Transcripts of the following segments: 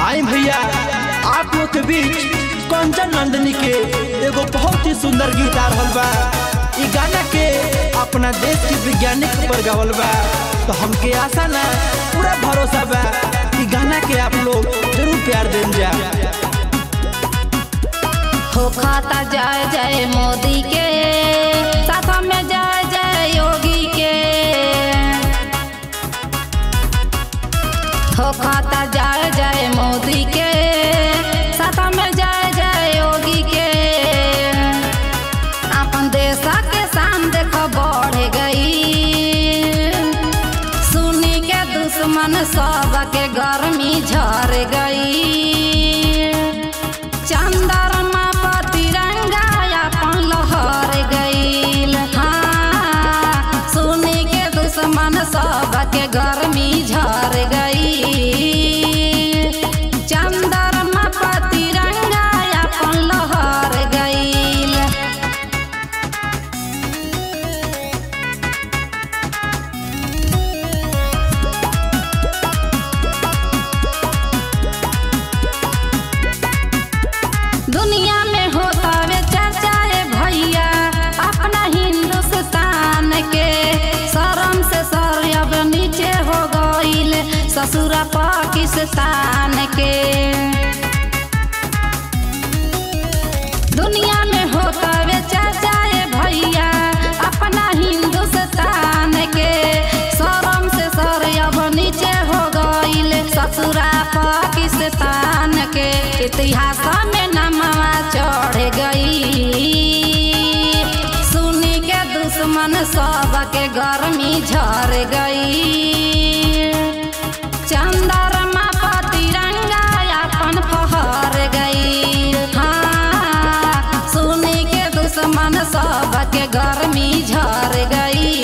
आई भैया आप लोग के बीच कंचन नंदनी के एगो बहुत ही सुंदर गीत आ रहल बा ई गाना के अपना देश के वैज्ञानिक पर गावल बा तो हमके आशा ना पूरा भरोसा बा ई गाना के आप लोग जरूर प्यार देन जा हो खाता जय जय मोदी के साथ में जय जय योगी के हो खाता जय जय मोदी के साथ में जय जय योगी के अपन देश के शान देख बढ़ गई सुनी के दुश्मन सब के गर्मी झर गई चंद्रमा पर तिरंगा अपन लहर गईल हाँ सुनी के दुश्मन सब के गर्मी झर गई चंद्रमा पर तिरंगा अपन लहर गईल दुनिया में होता वे चर्चा रे भैया अपना हिंदुस्तान के शर्म से सर अब नीचे हो गईल ससुरा पाकिस्तान के दुनिया में होता वे चर्चा रे भैया अपना हिंदुस्तान के शर्म से सर अब नीचे हो गईल ससुरा पाकिस्तान के इतिहास में नमवा चढ़ गई सुनी के दुश्मन सब के गर्मी झर गई चंद्रमा पर तिरंगा अपन फहर गई हाँ सुनी के दुश्मन सब के गर्मी झर गई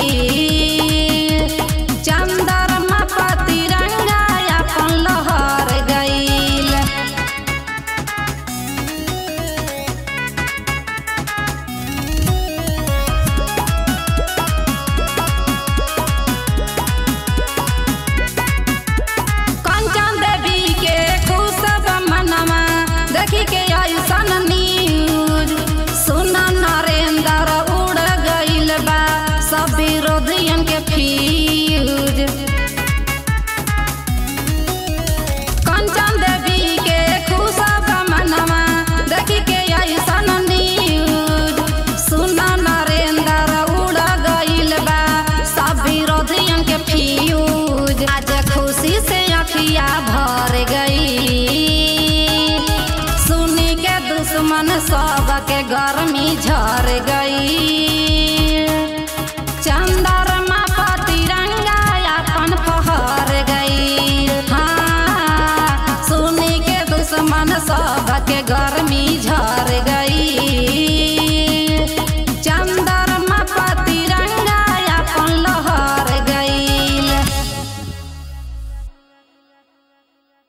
चंद्रमा पर तिरंगा अपन लहर गईल कंचन देवी के खुश मनवा देखी के आयुषन न्यूज सुन नरेंद्र उड़ गईल बा सब विरोधियन के फ्यूज कंचन देवी के खुश मनवा देखी के आयुषन न्यूज सुन नरेंद्र उड़ गईल बा सब विरोधियन के फ्यूज आज खुशी से अखिया